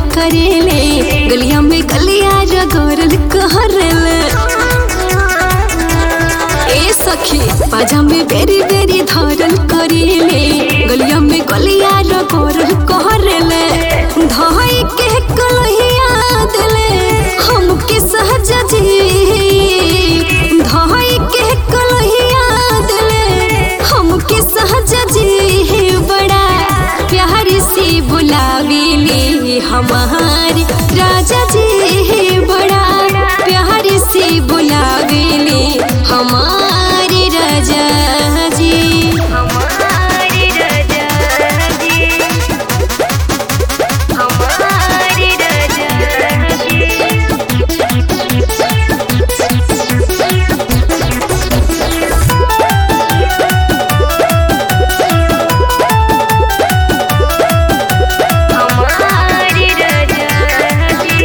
करेले गलिया में गलिया रगोरल कहरेले ए सखी पाजा में बेरी बेरी धरल करेले गलिया में गलिया रगोरल कहरेले धाई के कलहिया दिले हमके सहज जी धाई के कलहिया दिले हमके सहज जी बड़ा प्यार से बुलावेले हमार राजा जी बड़ा प्यार से बुलावेले हमारे राजा जी हमारे राजा जी हमारे राजा जी हमारे राजा जी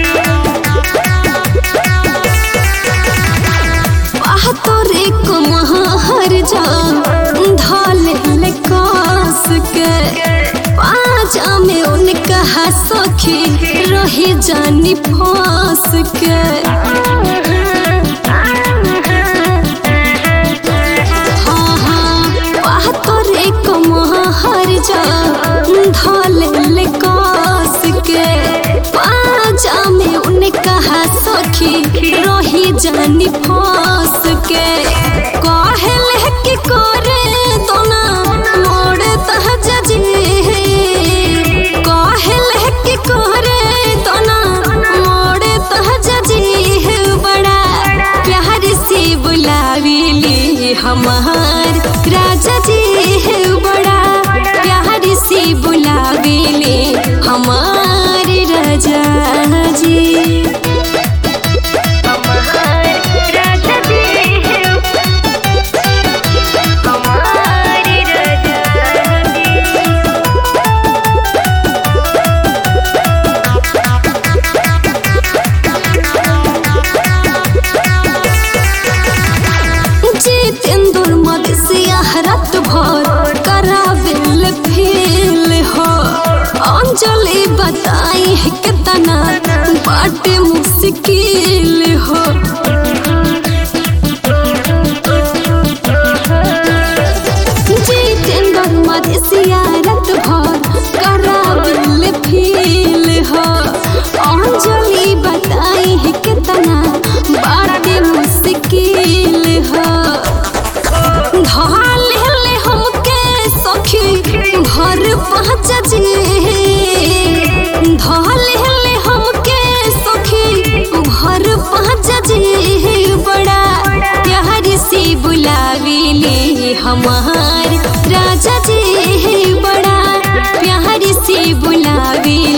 वाह तोरे को महर जा धल कास के पाजा में उनका सखी रही जानी फांस के हाँ हाँ वाह तोरे को महर जा धल कास के पाजा में उनका सखी रही जानी फांस के कहले कि करे दोना मोड़ तहज जी कहले कि करे दोना मोड़ तहज जी बड़ा प्यार से बुलावेली हमार राजा जी बड़ा प्यार से बुलावेली हमार राजा जी हमारे राजा जी हमारे राजा जी जितेंद्र मदसिया रात भर करावेल फेल हो अंजलि बताई है कितना बाटे मुश्किल हो जितेंद्र मदसिया रात भर करावेल फेल हो अंजलि बताई है कितना बाटे मुश्किल हो ढाल ले हमके सखी भर पहुँच जी ढाल ले हमके सखी भर पहुँच जी बड़ा प्यार से बुलावेले हमार राजा जी बड़ा प्यार से बुलावेले